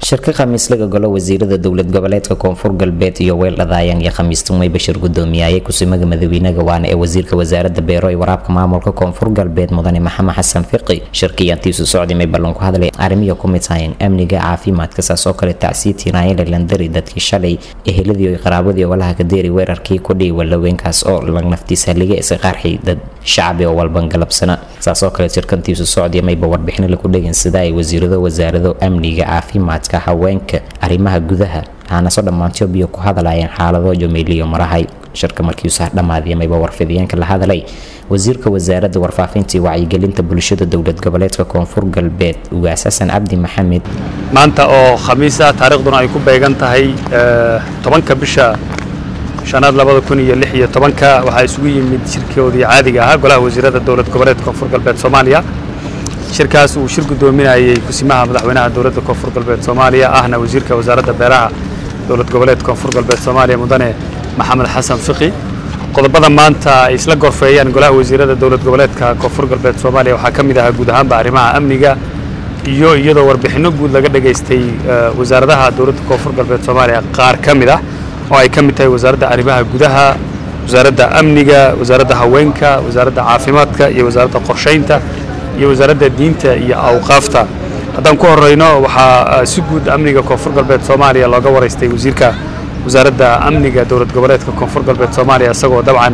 shirka khamiislaga golo wasiirada dowlad goboleedka koonfur galbeed iyo weel dhadaayaan iyo khamiistumay bashir gudoomiyaye kusimaga madawiinaga waana ee wasiirka wasaarada beero ee waraabka maamulka koonfur galbeed mudane maxamed xasan fiqi shirkiyaantiisu socdimay ballan ku hadlay arrimiya ku mid tahayn amniga caafimaadka saas oo kale tacsiitii naayale landari dadkii shalay eheladii iyo qaraabadii walaha kadeeri weerarkii ku dhihi walaweenkaas oo lag naftiisa liga isa qarxi dad shacbi oo walban galabsana saas oo kale shirkantiisu socdimayba warbixin lagu dhegin sida ay wasiirado wasaarado amniga caafimaadka haweenka arrimaha gudaha waxaanasoo dhammaantyo biyo ku hadlayeen xaalado jomeeliyo marahay shirka markiiusaha dhammaadiyamayba warfidiyeenka la hadalay wasiirka wasaaradda warfaafinta iyo wacyigelinta bulshada dowlad goboleedka koonfur galbeed ugaas xasan cabdi maxamed maanta oo khamiisa taariikhduna ay ku beegan tahay tobanka bisha shanaad labada kun iyo lix iyo tobanka waxaa isugu yimid shirkoodii caadiga ahaa golaha wasiirada dowlad goboleedka koonfur galbeed soomaaliya shirkaas uu shir gudoominayay kusimaha madaxweynaha dowladda koonfur galbeed soomaaliya ahna wasiirka wasaaradda beeraha dowlad goboleedka koonfur galbeed soomaaliya mudane maxamed xasan fiqi qodobada maanta ay isla gorfeeyaan golaha wasiirada dowlad goboleedka koonfur galbeed soomaaliya waxaa ka mid ahaa guud ahaanba arrimaha amniga iyo iyadoo warbixinno guud laga dhageystay wasaaradaha dowladda koonfur galbeed soomaaliya qaar ka mid ah oo ay ka mid tahay wasaaradda arrimaha gudaha wasaaradda amniga wasaaradda haweenka wasaaradda caafimaadka iyo wasaaradda qorshaynta iyo wasaaradda diinta iyo awqaafta haddaan ku horeyno waxaa si guud amniga koonfur galbeed soomaaliya looga waraystay wasiirka wasaaradda amniga dowlad goboleedka koonfur galbeed soomaaliya isagoo dabcan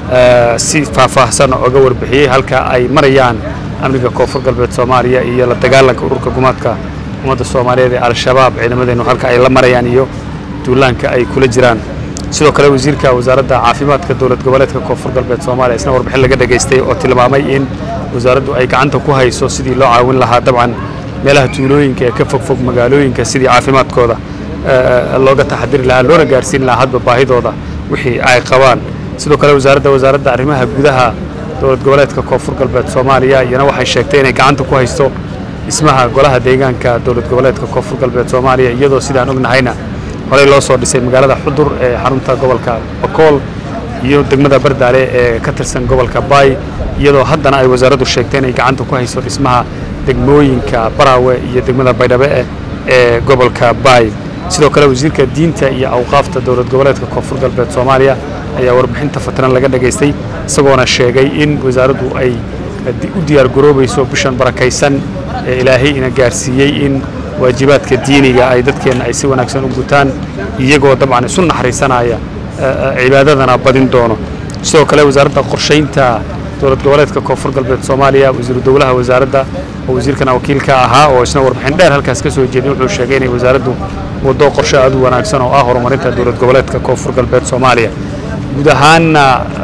si faahfaahsan oga warbixiyey halka ay marayaan amniga koonfur galbeed soomaaliya iyo la dagaalanka ururka gumaadka ummadda soomaaliyeed ee al-shabaab ciidamadeenu halka ay la marayaan iyo duulaanka ay kula jiraan sidoo kale wasiirka wasaaradda caafimaadka dowlad goboleedka koonfur galbeed soomaaliya isna warbixin laga dhageystay oo tilmaamay in wasaaraddu ay gacanta ku hayso sidii loo caawin lahaa dabcan meelaha tuulooyinka ee ka fogfog magaalooyinka sidii caafimaadkooda looga taxadiri lahaa loona gaarsiin lahaa hadba baahidooda wixii ay qabaan sidoo kale wasaaradda wasaaradda arrimaha gudaha dowlad goboleedka koonfur galbeed soomaaliya iyana waxay sheegtay inay gacanta ku haysto dhismaha golaha deegaanka dowlad goboleedka koonfur galbeed soomaaliya iyadoo sidaan ognahayna horey loo soo dhisay magaalada xudur ee xarunta gobolka bakool iyo degmada bardaale ee ka tirsan gobolka baay iyadoo haddana ay wasaaraddu sheegtay inay gacanta ku hayso dhismaha degmooyinka baraawe iyo degmada baydhabe ee gobolka baay sidoo kale wasiirka diinta iyo awqaafta dowlad goboleedka koonfur galbeed soomaaliya ayaa warbixinta fatiran laga dhageystay isagoona sheegay in wasaaraddu ay u diyaar garoobayso bishan barakaysan ee ilaahay ina gaarsiiyey in waajibaadka diiniga ay dadkeenna ay si wanaagsan u gutaan iyagoo dabcan isu naxariisanaya cibaadadana badin doono sidoo kale wasaaradda qorshaynta dowlad goboleedka koonfur galbeed soomaaliya wasiiru dowlaha wasaaradda oo wasiirkana wakiilka ahaa oo isna warbixin dheer halkaas ka soo jeeday wuxuu sheegay inay wasaaraddu waddo qorshe aad u wanaagsan oo ah horumarinta dowlad goboleedka koonfur galbeed soomaaliya guud ahaanna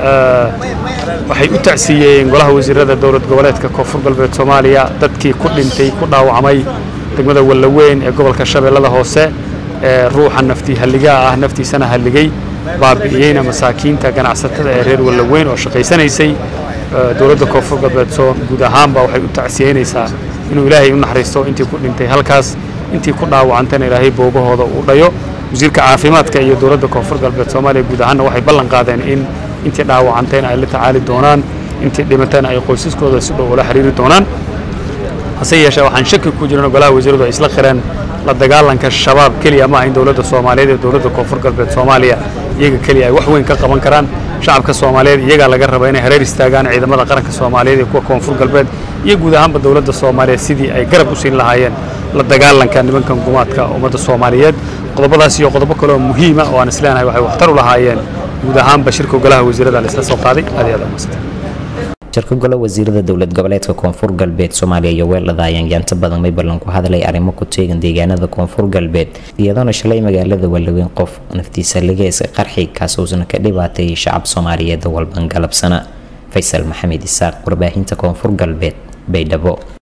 waxay u tacsiiyeen golaha wasiirada dowlad goboleedka koonfur galbeed soomaaliya dadkii ku dhintay ku dhaawacmay degmada wallaweyn ee gobolka shabeellada hoose ee ruuxa naftii halligaa ah naftiisana halligay baabi'iyeyna masaakiinta ganacsatada ee reer wallaweyn oo shaqaysanaysay dowladda koonfur galbeed soo guud ahaanba waxay u tacsiyeynaysaa inuu ilaahay u naxariisto intii ku dhintay halkaas intii ku dhaawacantayna ilaahay boogahooda uu dhayo wasiirka caafimaadka iyo dowladda koonfur galbeed soomaaliya guud ahaanna waxay ballan qaadeen in intii dhaawacantayna ay la tacaali doonaan intii dhimatayna ay qoysaskooda si dhow ula xiriiri doonaan hase yeeshee waxaan shaki ku jirin golaha wasiiradu ay isla qireen la dagaalanka shabaab keliya ma aha in dowladda soomaaliyeed ee dowladda koonfur galbeed soomaaliya iyaga keliya ay wax weyn ka qaban karaan shacabka soomaaliyeed iyagaa laga raba inay hareer istaagaan ciidamada qaranka soomaaliyeed ee kuwa koonfur galbeed iyo guud ahaanba dowladda soomaaliyeed sidii ay garab u siin lahaayeen la dagaalanka nimankan gumaadka ummadda soomaaliyeed qodobadaas iyo qodobo kale oo muhiima oo aan isleenahay waxay waxtar u lahaayeen guud ahaanba shirka golaha wasiirada la isla soo qaaday aad iyo aad umadsantay shirka golo wasiirada dowlad goboleedka koonfur galbeed soomaaliya iyo weeldhadaayaan yaanta badan may ballan ku hadlay arrimo ku teegan deegaanada koonfur galbeed iyadoona shalay magaalada wallaweyn qof naftiisa ligeesa qarxi kaasuusna ka dhibaateeyay shacab soomaaliyeed walban galabsana faysal maxamed isaaq warbaahinta koonfur galbeed baydhabo